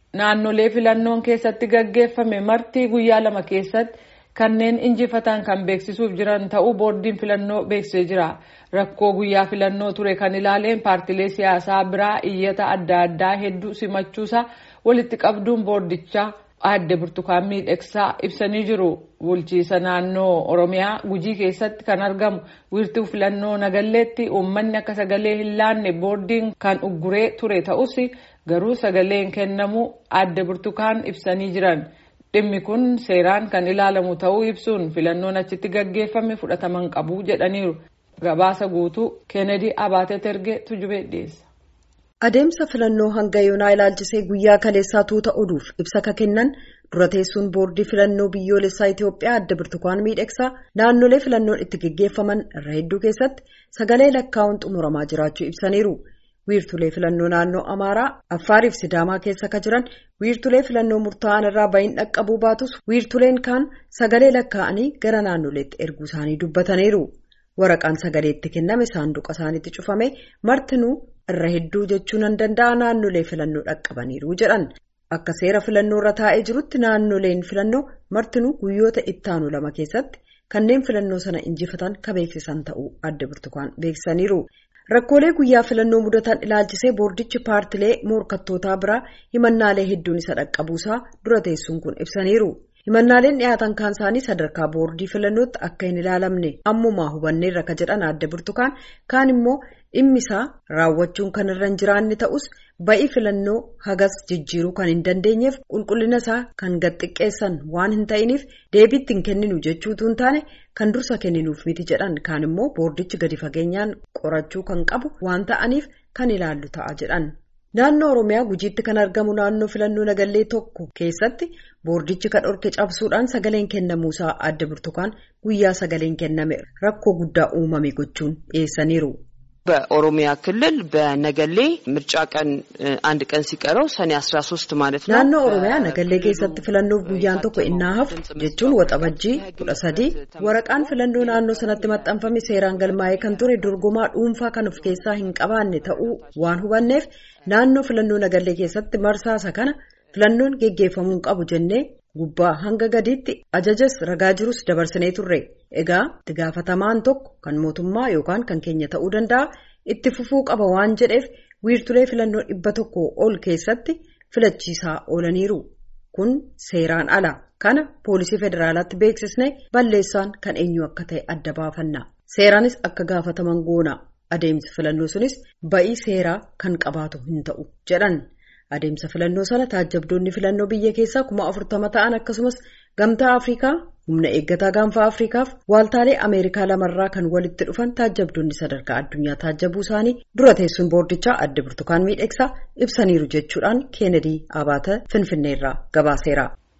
naannolee filannoon keessatti gaggeeffame marti guyyaa lama keessatti kanneen injifatan kan beeksisuuf jiran ta'uu boordiin filannoo beeksisee jira. Rakkoo guyyaa filannoo ture kan ilaaleen paartilee siyaasaa biraa iyyata adda addaa hedduu simachuusaa walitti qabduun boordichaa aadde burtukaan miidhagsaa ibsanii jiru. Bulchiisa naannoo Oromiyaa Gujii keessatti kan argamu wiirtuu filannoo Nagalleetti uummanni akka sagalee hin laanne boordiin kan ugguree ture ta'us garuu sagaleen kennamuu aadde burtukaan ibsanii jiran. Dhimmi kun seeraan kan ilaalamu ta'uu ibsuun filannoon achitti gaggeeffame fudhataman qabu jedhaniiru. Gabaasa guutuu Keenedii Abaatee Tergee Tujubee dhiyeessa. Adeemsa filannoo hanga yoonaa ilaalchisee guyyaa kaleessaa tuuta oduuf ibsa ka kennan dura teessuun boordii filannoo biyyoolessaa Itoophiyaa adda birtukaan miidhagsaa naannolee filannoon itti gaggeeffaman irra hedduu keessatti sagalee lakkaa'uun xumuramaa jiraachuu ibsaniiru. Wiirtulee filannoo naannoo Amaaraa, Affaariif Sidaamaa keessa ka jiran wiirtulee filannoo murtaa'an irraa bahin dhaqqabuu baatus wiirtuleen kaan sagalee lakkaa'anii gara naannoleetti erguu isaanii dubbataniiru. Waraqaan sagaleetti kenname saanduqa isaaniitti cufame martinuu irra hedduu jechuu nan danda'a naannolee filannoo dhaqqabaniiru jedhan. Akka seera filannoo irra taa'ee jirutti naannoleen filannoo martinuu guyyoota ittaanu lama keessatti kanneen filannoo sana injifatan ka beeksisan ta'uu adda burtukaan beeksisaniiru. Rakkoolee guyyaa filannoo mudatan ilaalchisee boordichi paartilee morkattootaa biraa himannaalee hedduun isa dhaqqabuusaa dura teessuun kun ibsaniiru. Himannaaleen dhiyaatan kaan isaanii sadarkaa boordii filannootti akka hin ilaalamne ammumaa hubanneerra ka jedhan adda burtukaan kaan immoo dhimmisaa raawwachuun kan irra hin jiraanne ta'us ba'ii filannoo hagas jijjiiruu kan hin dandeenyeef qulqullina isaa kan gad xiqqeessan waan hin ta'iniif deebiitti hin kenninu jechuutu hin taane kan dursa kenninuuf miti jedhan kaan immoo boordichi gadi fageenyaan qorachuu kan qabu waan ta'aniif kan ilaallu ta'a jedhan. Naannoo Oromiyaa gujiitti kan argamu naannoo filannoo nagallee tokko keessatti boordichi kan dhorke cabsuudhaan sagaleen kennamuusaa adda burtukaan guyyaa sagaleen kenname rakkoo guddaa uumame gochuun dhiyeessaniiru. በኦሮሚያ ክልል በነገሌ ምርጫ ቀን አንድ ቀን ሲቀረው ሰኔ 13 ማለት ነው። naannoo oromiyaa nagallee keessatti filannoof guyyaan tokko innaa hafu jechuun waxabajjii kudha sadii waraqaan filannoo naannoo sanatti maxxanfame seeraan galmaa'ee kan ture dorgomaa dhuunfaa kan of keessaa hin qabaanne ta'uu waan hubanneef naannoo filannoo nagallee keessatti marsaasa kana filannoon geggeeffamuu qabu jennee gubbaa hanga gadiitti ajajas ragaa jirus dabarsinee turre. Egaa itti gaafatamaan tokko kan mootummaa yookaan kan keenya ta'uu danda'a itti fufuu qaba waan jedheef wiirtulee filannoo dhibba tokko ol keessatti filachiisaa oolaniiru. Kun seeraan ala. Kana poolisii federaalaatti beeksisne balleessaan kan eenyu akka ta'e adda baafanna. Seeraanis akka gaafataman goona. Adeemsi filannoo sunis ba'ii seeraa kan qabaatu hin ta'u jedhan. Adeemsa filannoo sana taajjabdoonni filannoo biyya keessaa kuma afurtama ta'an akkasumas gamtaa Afrikaa humna eeggataa gaanfaa Afrikaaf waaltaalee Ameerikaa lamarraa kan walitti dhufan taajjabdoonni sadarkaa addunyaa taajjabuu isaanii dura teessuun boordichaa adda burtukaan miidhagsaa ibsaniiru jechuudhaan Keenedii Abaata Finfinneerraa gabaaseera.